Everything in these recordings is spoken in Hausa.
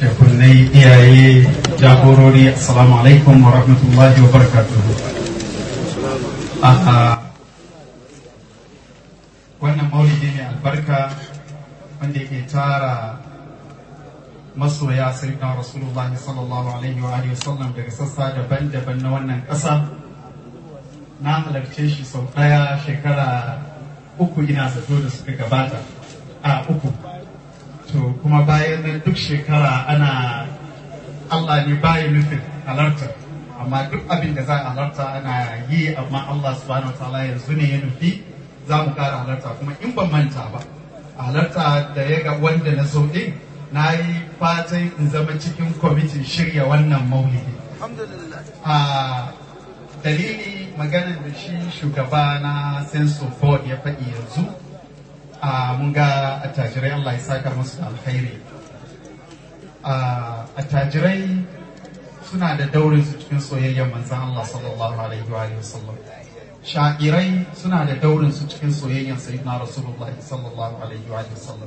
shekunai iyaye jagorori assalamu alaikum wa rahmatullahi wa barakatuhu wannan maulidi ne albarka wanda yake tara masoya sirkan rasulullah sallallahu alaihi wa alihi wasallam daga sassa daban-daban na wannan ƙasa na halarce shi sau ɗaya shekara uku ina zato da suka gabata a uku to kuma bayan nan duk shekara ana Allah ne bayan nufin halarta amma duk abin da za a halarta ana yi amma Allah subhanahu wa ta'ala yanzu ne ya nufi za mu kara halarta kuma in ban manta ba a halarta da ya ga wanda na so din na yi fatan in zama cikin kwamitin shirya wannan maulidi a dalili maganar da shi shugaba na senso board ya faɗi yanzu a mun ga attajirai Allah ya saka musu alkhairi attajirai suna da daurin su cikin soyayyar manzan Allah sallallahu alaihi wa sallam sha'irai suna da daurin su cikin soyayyar sayyidina rasulullahi sallallahu alaihi wa sallam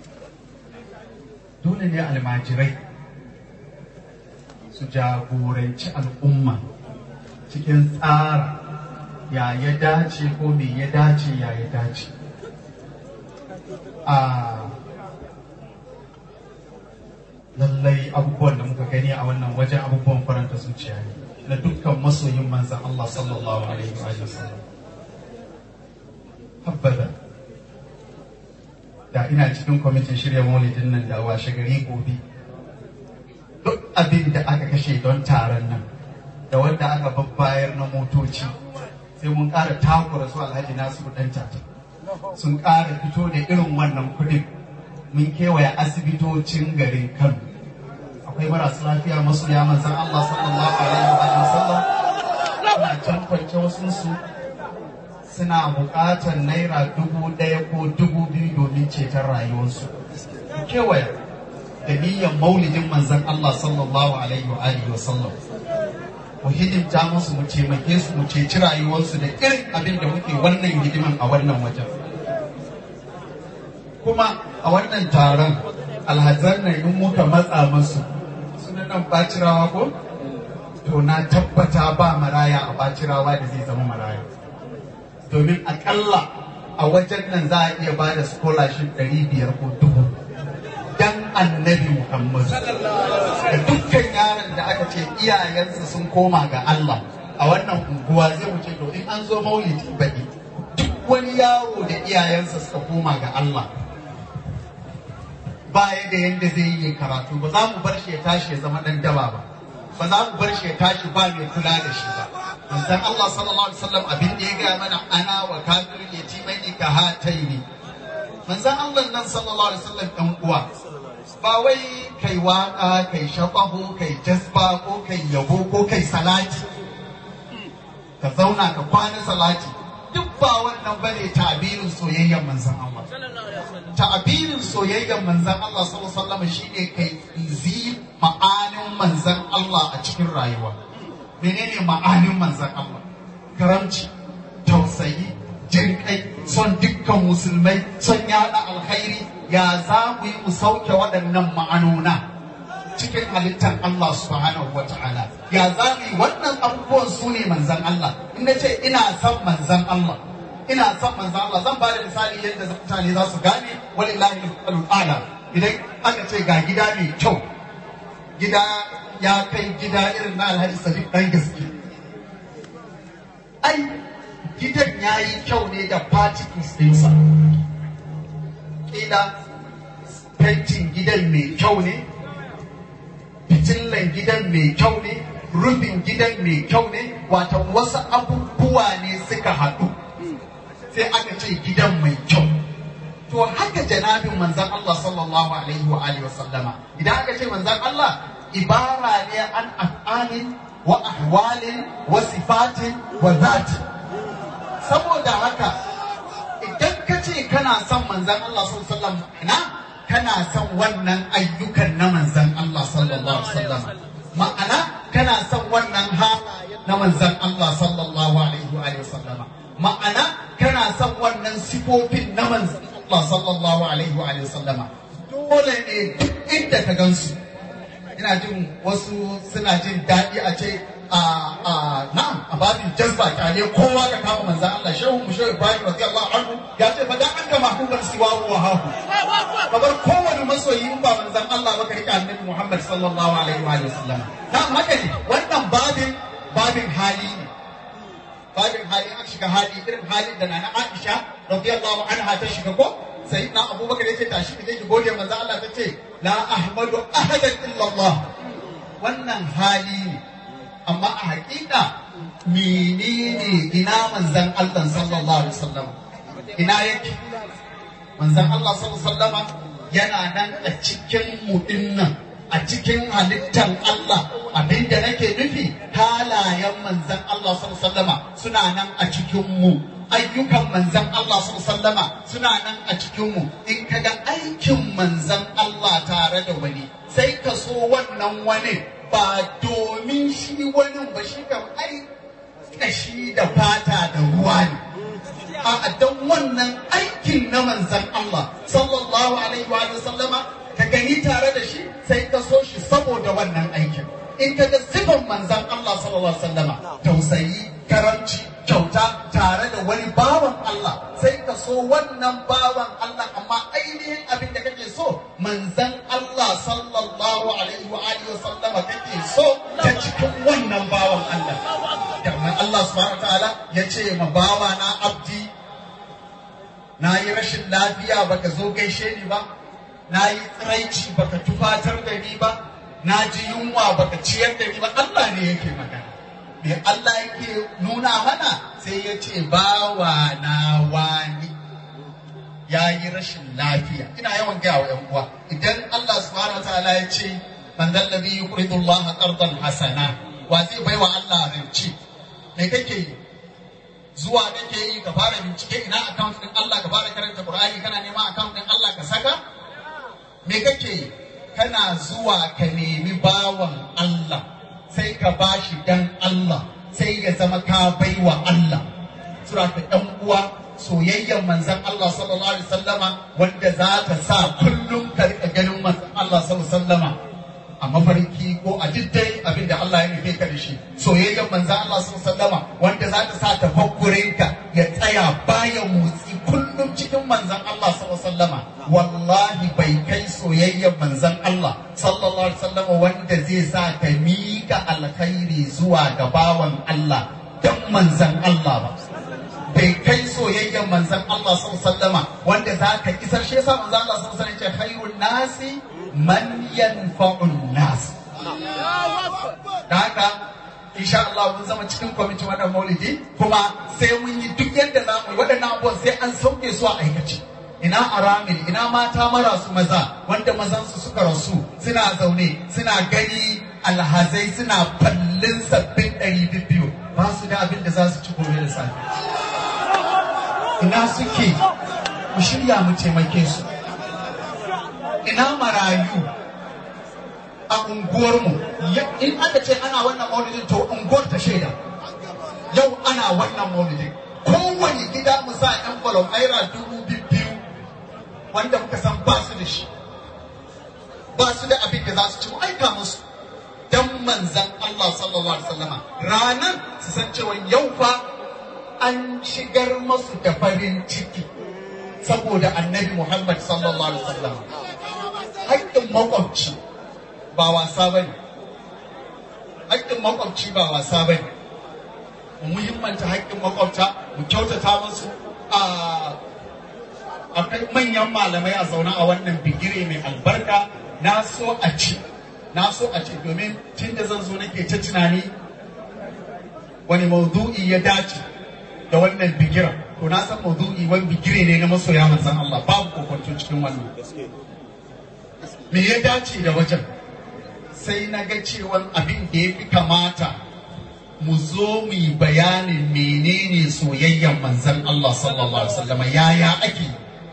dole ne almajirai su jagoranci al'umma cikin tsara ya ya dace ko me ya dace ya ya dace a lallai abubuwan da muka gani a wannan wajen abubuwan faranta zuciya ne na dukkan masoyin manzan Allah sallallahu alaihi wa sallam habbada da ina cikin kwamitin shirya maulidin nan da washe gari gobe duk abin da aka kashe don taron nan da wanda aka babbayar na motoci sai mun ƙara takura su alhaji nasiru dan tata sun ƙara fito da irin wannan kuɗin mun kewaye asibitocin garin kano akwai marasu lafiya masu ya manzan Allah sallallahu alaihi wa sallam suna can kwance wasu su suna buƙatar naira dubu ɗaya ko dubu biyu domin ceton rayuwarsu kewaye da niyyar maulidin manzan Allah sallallahu alaihi wa alihi wa sallam mu hidimta musu mu taimake su mu ceci rayuwarsu da irin abin da muke wannan hidiman a wannan wajen kuma a wannan taron alhazan nan in muka matsa musu sunan nan bacirawa ko to na tabbata ba maraya a bacirawa da zai zama maraya domin akalla a wajen nan za a iya ba da scholarship ɗari biyar ko dubu dan annabi muhammadu da dukkan yaron da aka ce iyayensa sun koma ga Allah a wannan unguwa zai wuce to in an zo maulidi baɗi duk wani yaro da iyayensa suka koma ga Allah baya da yadda zai yi karatu ba za mu bar shi ya tashi ya zama dan daba ba ba za mu bar shi ya tashi ba mai kula da shi ba manzon Allah sallallahu alaihi wasallam abin da ya gaya mana ana wa kafir ya ci mai ka hataini manzon Allah nan sallallahu alaihi wasallam dan uwa ba wai kai waka kai shafahu kai jazba ko kai yabo ko kai salati ka zauna ka kwana salati duk ba wannan bane tabirin soyayyar manzon Allah ta'abirin soyayyar manzan Allah sallallahu alaihi wasallam shine kai zi ma'anin manzan Allah a cikin rayuwa menene ma'anin manzan Allah karamci tausayi jin kai son dukkan musulmai son yada alkhairi ya za mu yi mu sauke waɗannan ma'anona cikin halittar Allah subhanahu wa ta'ala ya za mu yi wannan abubuwan su ne manzan Allah in na ce ina son manzan Allah ina son manzan Allah zan ba da misali yadda mutane za su gane walillahi al'ala idan aka ce ga gida mai kyau gida ya kai gida irin na alhaji sadiq dan gaske ai gidan ya yi kyau ne da particles ɗinsa ƙila fentin gidan mai kyau ne fitilan gidan mai kyau ne rufin gidan mai kyau ne wata wasu abubuwa ne suka haɗu sai aka ce gidan mai kyau to haka janabin manzan Allah sallallahu alaihi wa alihi wa sallama idan aka ce manzan Allah ibara ne an af'alin wa ahwalin wa sifatin wa zati saboda haka idan ka ce kana son manzan Allah sallallahu alaihi wa sallam na kana son wannan ayyukan na manzan Allah sallallahu alaihi wa sallam ma'ana kana son wannan halayen na manzan Allah sallallahu alaihi wa alihi wa sallama ma'ana kana son wannan sifofin na manzan Allah sallallahu alaihi wa sallama dole ne duk inda ka gansu ina jin wasu suna jin daɗi a ce a a na'am a babin jazba kyale kowa ka kama manzan Allah shehu mu shehu Ibrahim radiyallahu anhu ya ce fa dan an ga mahbuban siwa wa hahu kabar kowane masoyi in ba manzan Allah ba ka rike annabi Muhammad sallallahu alaihi wa sallam na'am haka ne wannan babin babin hali ne babin hali an shiga hali irin halin da nana Aisha radiyallahu anha ta shiga ko sai na Abubakar yake tashi da yake gode manzo Allah ta ce la ahmadu ahadan illa Allah wannan hali ne amma a hakika menene ina manzon Allah sallallahu alaihi wasallam ina yake manzon Allah sallallahu alaihi wasallam yana nan a cikin mu dinnan a cikin halittar Allah abinda nake nufi halayen manzan Allah sallama suna nan a cikin mu ayyukan manzan Allah sallama suna nan a cikin mu in kaga aikin manzan Allah tare da wani sai ka so wannan wani ba domin shi wani ba shi kam ai kashi da fata da ruwa ne a don wannan aikin na manzan Allah sallallahu alaihi wa sallama ka gani tare da shi sai ka so shi saboda wannan aikin in ka ga sifan manzan Allah sallallahu alaihi wasallama tausayi karanci kyauta tare da wani bawan Allah sai ka so wannan bawan Allah amma ainihin abin da kake so manzan Allah sallallahu alaihi wa alihi wasallama kake so ta cikin wannan bawan Allah da Allah subhanahu wa ta'ala ya ce ma bawa na abdi na yi rashin lafiya baka zo gaishe ni ba na yi tsiraici baka tufatar da ni ba na ji yunwa baka ciyar da ni ba Allah ne yake magana me Allah yake nuna mana sai ya ce bawa na wani ya yi rashin lafiya ina yawan gaya wa yan uwa idan Allah subhanahu wataala ya ce man zallabi yuridu Allah qardan hasana wa zai baiwa Allah rance me kake yi zuwa kake yi ka fara bincike ina account din Allah ka fara karanta Qur'ani kana neman account din Allah ka saka me kake kana zuwa ka nemi bawan Allah sai ka bashi dan Allah sai ya zama ka baiwa Allah sura ka dan uwa soyayyar manzon Allah sallallahu alaihi wasallama wanda za ta sa kullum ka rika ganin manzon Allah sallallahu alaihi wasallama a mafarki ko a jiddai abinda Allah ya nufe ka da shi soyayyar manzon Allah sallallahu alaihi wasallama wanda za ta sa tafakkurinka ya tsaya bayan motsi kullum cikin manzan Allah sallallahu alaihi wasallama wallahi bai kai soyayyar manzan Allah sallallahu alaihi wasallama wanda zai sa ka miƙa alkhairi zuwa ga bawan Allah dan manzan Allah ba bai kai soyayyar manzan Allah sallallahu alaihi wasallama wanda za ka isar shi yasa manzan Allah sallallahu alaihi wasallam ya ce khairun nasi man yanfa'un nas da haka insha Allah mun zama cikin kwamitin wannan maulidi kuma sai mun yi duk yadda za mu yi waɗannan abubuwan sai an sauke su a aikace ina aramil ina mata marasu maza wanda mazansu suka rasu suna zaune suna gani alhazai suna fallin sabbin ɗari biyu ba su da abin da za su ci gobe da safe ina suke mu shirya mu taimake su ina marayu a unguwarmu in aka ce ana wannan maulidin to unguwar ta shaida yau ana wannan maulidin kowane gida mu sa envelope naira dubu biyu wanda muka san ba su da shi ba su da abin da za su ci mu aika musu dan manzan Allah sallallahu alaihi wasallama ranar su san cewa yau fa an shigar masu da farin ciki saboda annabi Muhammad sallallahu alaihi wasallama haƙƙin makwabci ba wasa ba ne haƙƙin makwabci ba wasa ba ne mu muhimmanta haƙƙin makwabta mu kyautata musu a akwai manyan malamai a zaune a wannan bigire mai albarka na so a ci na so a ci domin tun da zan zo nake ta tunani wani maudu'i ya dace da wannan bigiran to na san maudu'i wani bigire ne na masoya manzan Allah babu kokonto cikin wannan me ya dace da wajen sai na ga cewa abin da ya fi kamata mu zo mu yi bayanin menene soyayyen manzan Allah sallallahu alaihi wasallam yaya ake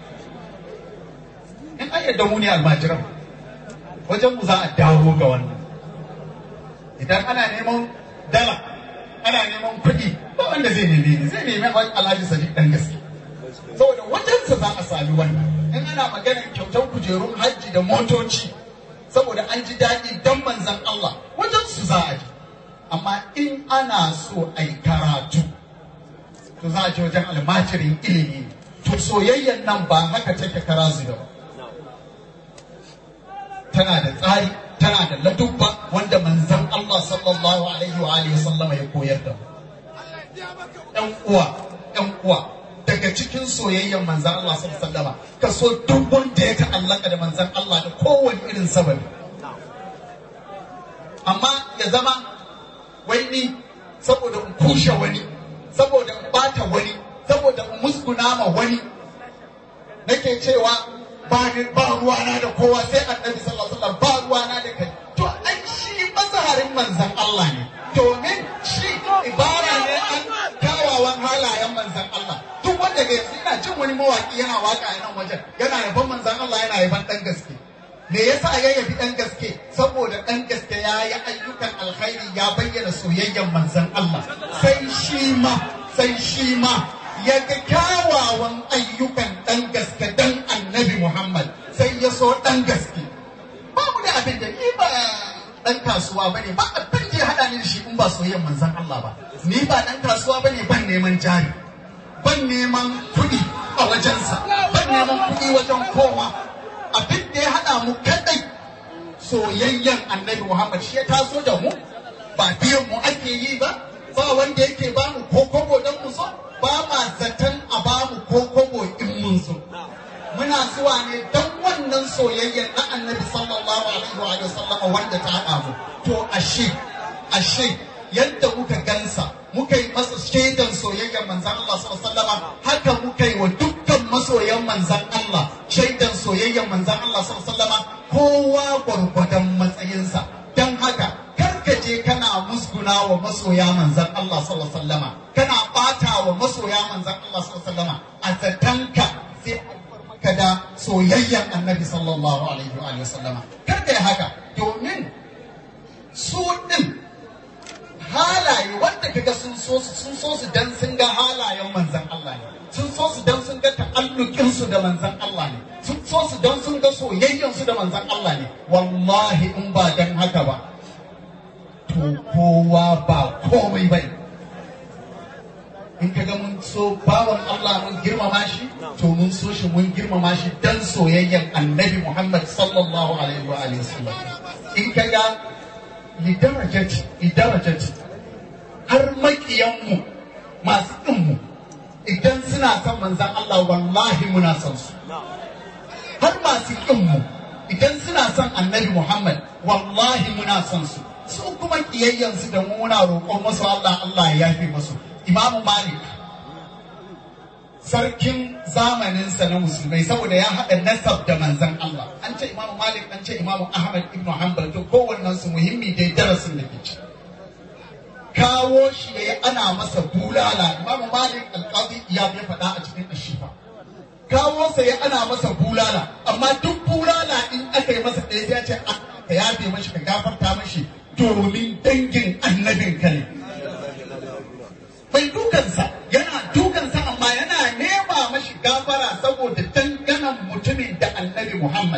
in an yadda mu ne almajiran wajen mu za a dawo ga wannan idan ana neman dala ana neman kuɗi ba wanda zai neme ni zai nemi alhaji sadiq dan gaske saboda wajensa za a sami wannan in ana maganar kyautar kujerun hajji da motoci saboda an ji daɗi don manzan Allah wajen su za a ji amma in ana so a yi karatu to za a ji wajen almajirin ilimi to soyayyan nan ba haka take kara zuwa ba tana da tsari tana da ladubba wanda manzan Allah sallallahu alaihi wa alihi sallama ya koyar da ɗan uwa ɗan uwa daga cikin soyayyen manzan Allah sallallahu alaihi wasallama ka so duk wanda ya ta'allaka da manzan Allah da kowane irin sababi amma ya zama wai ni saboda in kushe wani saboda in bata wani saboda in musguna ma wani nake cewa ba ni ba ruwana da kowa sai annabi sallallahu alaihi wasallam ba ruwana da kai to ai shi mazaharin manzan Allah ne domin shi ibara ne an kawawan halayen manzan Allah duk wanda ga yanzu ina jin wani mawaki yana waka a nan wajen yana yaban manzan Allah yana yaban dan gaske me yasa ya yabi dan gaske saboda dan gaske ya yi ayyukan alkhairi ya bayyana soyayyen manzan Allah sai shi ma sai shi ma ya ga kyawawan ayyukan dan gaske dan annabi Muhammad sai ya so dan gaske ba mu da abin da ni ba dan kasuwa bane ba abin da ya hada ni da shi in ba soyayyen manzan Allah ba ni ba dan kasuwa bane ban neman jari ban neman kuɗi a wajensa ban neman kuɗi wajen kowa abin da ya haɗa mu kadai soyayyen annabi Muhammad shi ya taso da mu ba biyan mu ake yi ba ba wanda yake ba mu ko kobo don mu so ba ma zaton a ba mu ko kobo in mun so muna zuwa ne don wannan soyayyen na annabi sallallahu alaihi wa sallam wanda ta haɗa mu to ashe ashe yadda muka gansa muka yi masa shaidan soyayyar manzan Allah sallallahu haka muka yi wa dukkan masoyan manzan Allah shaidan soyayyar manzan Allah sallallahu kowa gwargwadon matsayinsa don haka karka je kana musguna wa masoya manzan Allah sallallahu kana bata wa masoya manzan Allah sallallahu a zatanka sai maka da soyayyan annabi sallallahu alaihi wa sallama kar da haka domin su din halaye wanda kaga sun so su sun so su dan sun ga halayen manzan Allah ne sun so su dan sun ga ta'allukin su da manzan Allah ne sun so su dan sun ga soyayyan su da manzan Allah ne wallahi in ba dan haka ba to kowa ba komai bai in kaga mun so bawan Allah mun girmama shi to mun so shi mun girmama shi dan soyayyan annabi Muhammad sallallahu alaihi wa alihi wasallam in kaga lidarajati lidarajati har makiyanmu masu ɗinmu idan suna son manzan Allah wallahi muna son su har masu ƙinmu idan suna son annabi Muhammad wallahi muna son su su kuma kiyayyansu da mu muna roƙon masu Allah Allah ya yafe masu imamu Malik sarkin zamaninsa na musulmai saboda ya haɗa nasab da manzan Allah an ce imamu Malik an ce imamu Ahmad ibn Hanbal to kowannen su muhimmi dai darasin da ke ci kawo shi yayi ana masa bulala imamu Malik alqazi ya ya faɗa a cikin ashifa kawo sa ya ana masa bulala amma duk bulala in aka yi masa ɗaya ya ce ka yafe mashi ka gafarta mashi domin dangin annabin ka ne bai dukansa yana dukansa amma yana nema mashi gafara saboda danganan mutumin da annabi Muhammad.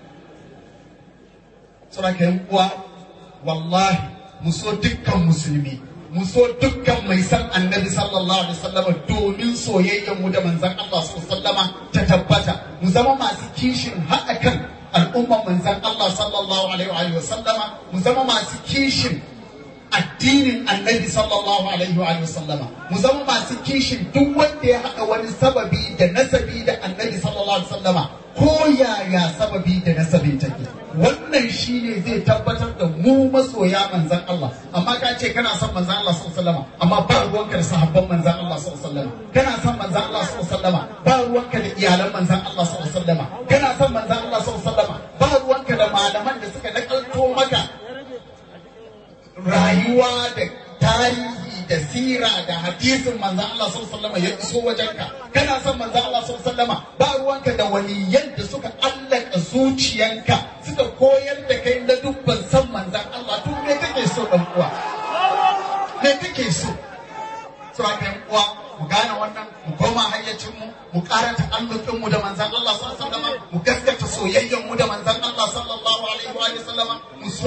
Suraka yan uwa, wallahi, mu so dukkan musulmi, mu so dukkan mai san annabi sallallahu alaihi wasallama domin soyayyar mu da manzan Allah sallama ta tabbata, mu zama masu kishin haɗa kan al'umman manzan Allah sallallahu alaihi wasallama, mu zama masu kishin addinin annabi sallallahu alaihi wa sallama mu zama masu kishin duk wanda ya haɗa wani sababi da nasabi da annabi sallallahu alaihi sallama ko yaya sababi da nasabin take wannan shine zai tabbatar da mu masoya manzan Allah amma ka ce kana son manzan Allah sallallahu alaihi sallama amma ba ruwanka da sahabban manzan Allah sallallahu alaihi sallama kana son manzan Allah sallallahu alaihi sallama ba ruwanka da iyalan manzan Allah sallallahu alaihi sallama kana son manzan Allah sallallahu alaihi sallama ba ruwanka da malaman da suka nakalto maka rayuwa da tarihi da sira da hadisin manzan Allah sallallahu ya iso wajenka kana son manzan Allah sallallahu ba ruwanka da waliyan da suka allaka zuciyanka suka koyar da kai na dubban san manzan Allah to me kake so dan uwa me kake so sura kan uwa mu gane wannan mu koma hayyacin mu mu ƙara ta'alluqin mu da manzan Allah sallallahu alaihi wasallam mu gaskata soyayyen mu da manzan Allah sallallahu alaihi wa sallam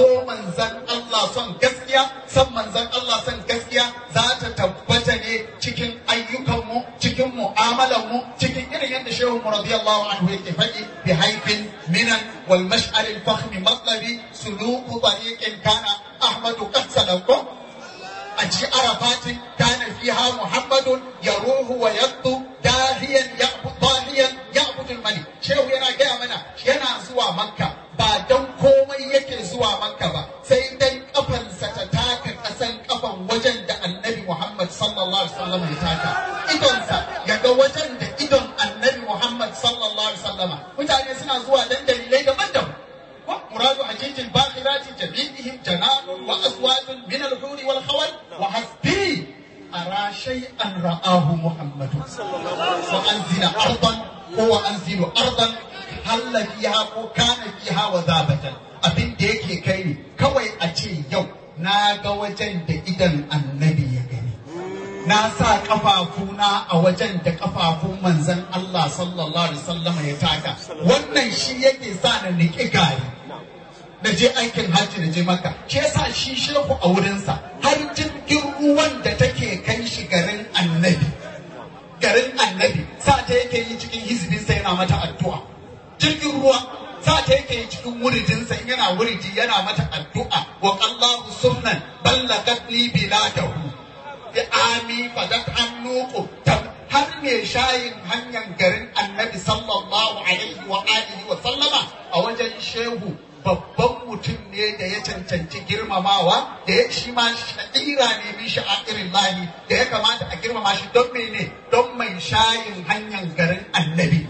so manzan Allah son gaskiya san manzan Allah son gaskiya za ta tabbata ne cikin ayyukanmu cikin mu'amalanmu cikin irin yadda shehu mu radiyallahu anhu yake faɗi bi haifin minan wal mash'ar al fakhmi matlabi suluku tariqin kana ahmadu qad sadaqo aji arafatin kana fiha muhammadun yaruhu wa yaqtu dahiyan ya'bud dahiyan ya'budu al malik shehu yana gaya mana yana zuwa makka ba don komai yake zuwa makka ba sai dan kafansa ta taka kasan kafan wajen da annabi muhammad sallallahu alaihi wasallam ya taka idonsa ya ga wajen da idon annabi muhammad sallallahu alaihi wasallama mutane suna zuwa dan dalilai daban-daban مراد حجيج الباخرات جميعهم جنان وازواج من الحور والخول وحسبي أرى شيئا رآه محمد وأنزل أرضا هو أنزل أرضا halla fiha ko kana fiha wa zabatan abin da yake kai ne kawai a ce yau na ga wajen da idan annabi ya gani na sa kafafuna a wajen da kafafun manzon Allah sallallahu alaihi wasallam ya taka wannan shi yake sa na niki gari na je aikin hajji na je maka shi yasa shi shehu a wurinsa har jirgin ruwan da take kai shi garin annabi garin annabi sa ta yake yi cikin hizbinsa yana mata addu'a jirgin ruwa sa ta yake cikin wuridinsa in yana wuridi yana mata addu'a wa qallahu sunnan ballagat li biladahu bi ami fadat annuqu har ne shayin hanyar garin annabi sallallahu alaihi wa alihi wa sallama a wajen shehu babban mutum ne da ya cancanci girmamawa da ya shi ma sha'ira ne min sha'irin lahi da ya kamata a girmama shi don mene don mai shayin hanyar garin annabi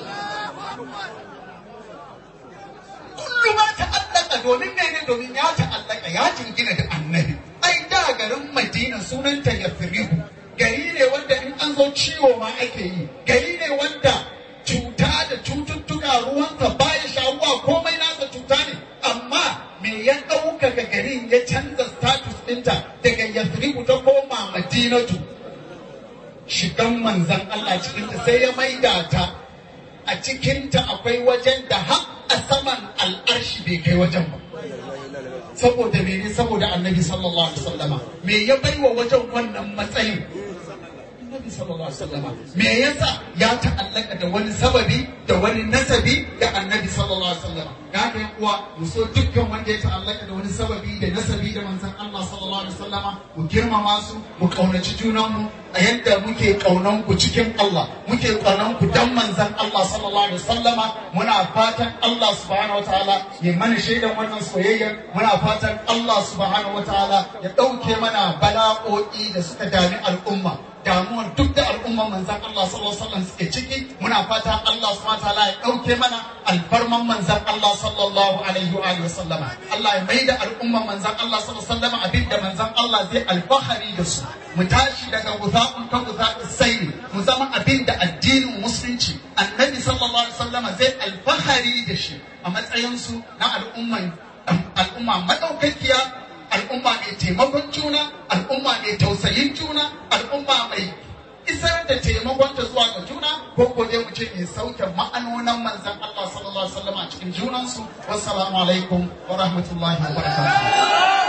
kullu ma ta'allaka domin mene domin ya ta'allaka ya jingina da annabi ai da garin madina sunanta yafrihu gari ne wanda in an zo ciwo ma ake yi gari ne wanda cuta da cututtuka ruwansa baya shawuwa komai nasa cuta ne amma me ya ɗaukaka garin ya canza status ɗinta daga yasribu ta koma madinatu shigan manzan Allah cikinta sai ya maida ta a cikinta akwai wajen da har a saman al'arshi bai kai wajen ba saboda mene saboda annabi sallallahu alaihi wasallama me ya baiwa wajen wannan matsayin annabi sallallahu alaihi wasallama me yasa ya ta'allaka da wani sababi da wani nasabi da annabi sallallahu alaihi wasallama ga haka yan uwa mu so dukkan wanda ya ta'allaka da wani sababi da nasabi da manzon Allah sallallahu alaihi wasallama mu girmama su mu kaunaci junanmu a yadda muke kaunan ku cikin Allah muke kaunan ku dan manzon Allah sallallahu alaihi wasallama muna fatan Allah subhanahu wataala ya mana shaidan wannan soyayya muna fatan Allah subhanahu wataala ya dauke mana bala'o'i da suka dami al'umma damuwar duk da al'umman manzan Allah sallallahu alaihi wasallam suke ciki muna fata Allah subhanahu wataala ya dauke mana alfarman manzan Allah sallallahu alaihi wa alihi wasallama Allah ya maida al'umman manzan Allah sallallahu alaihi wasallama abinda manzan Allah zai alfahari da su mu tashi daga guza'un ka guza'un sairi mu zama abinda addinin musulunci annabi sallallahu alaihi wasallama zai alfahari da shi a matsayin su na al'umman al'umma madaukakiya al'umma mai taimakon juna al'umma mai tausayin juna al'umma mai isar da taimakon ta zuwa ga juna ko ko dai mu ce mai sauke ma'anonan manzon Allah sallallahu alaihi wasallam a cikin junansu wassalamu alaikum wa rahmatullahi wa barakatuh